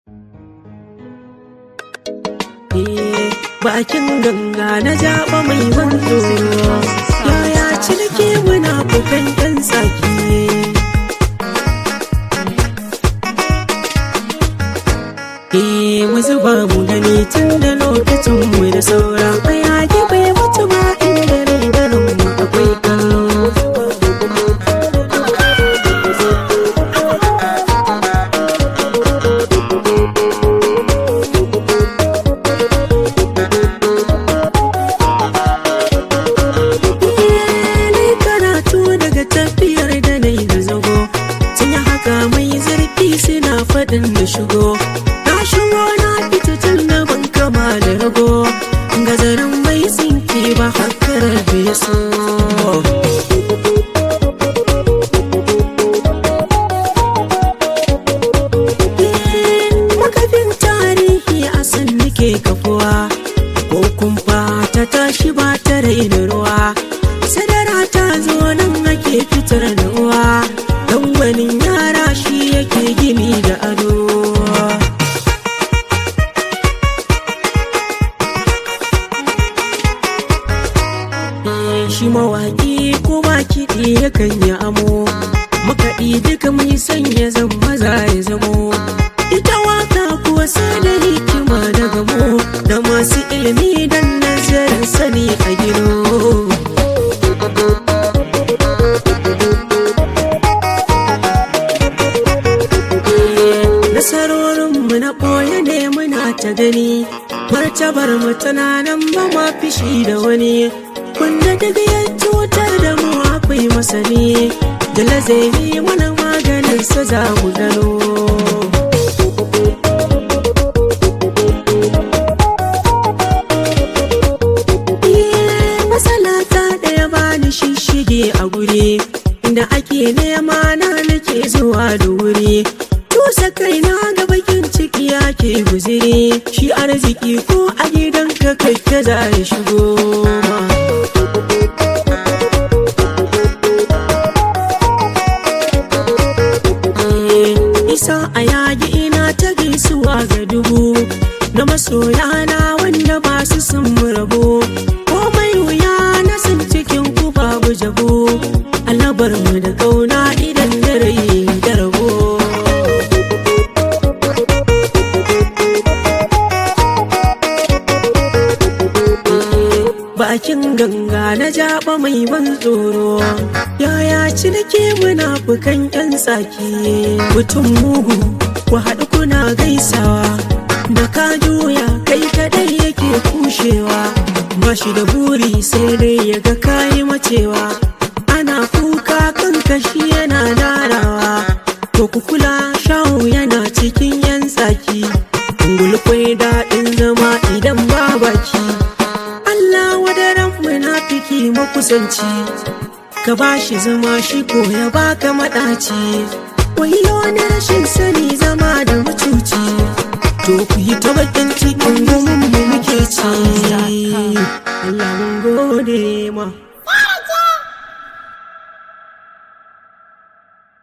bakin ganga na jaba mai wanzo yaya ciniki muna kukan yan tsaki Eh mu zuba mu gani tun da lokacin mu da saura bayaki bai mutu ba inda rai garin mu akwai kallo ni karatu daga tafiyar da na yi da zago tun haka mai zurfi suna faɗin da shigo na shigo na fita tun da ban kama da rago gazarin bai tsinke ba hakarar da ya so makafin tarihi a san nake kafuwa ko kumfa ta tashi ba ta raina ruwa sadara ta zo nan ake fitar da uwa dan wani yara shi yake gini da ado Eh, shi mawaƙi ko ba kiɗi yakan yi amo makaɗi duka mai sanya zan maza ya zamo ita waka kuwa sai da hikima da gamo da masu ilimi don nazarin sani a gino nasarorinmu na ɓoye ne muna ta gani martabar mu tana nan ba ma fishi da wani wanda daga ya cutar da mu akwai masani da lazari mana maganin sa za mu gano matsala ta ɗaya bani shishige a guri inda ake nema na nake zuwa da wuri tusa kaina ga bakin ciki ake guziri shi arziki ko a gidan ka kai ka za ya shigo ma isa a yagi ina ta gaisuwa ga dubu na masoya na wanda ba su sun mu rabo komai wuya na san cikin ku babu jabo alabar mu da kauna idan da rai da rabo bakin ganga na jaba mai ban tsoro yaya cinike munafukan yan tsaki mutum mugu ku haɗu kuna gaisawa da ka juya kai kadai yake kushewa ba shi da buri sai dai ya ga kayi macewa ana kuka kan kashi yana darawa to ku kula shawo yana cikin yan tsaki gulkwai daɗin zama idan ba baki Allah wadaran munafiki makusanci ka ba shi zama shi ko ya baka maɗaci wayo na rashin sani zama da mucuci to ku yi ta bakin cikin gumin mu muke ci Allah mun gode ma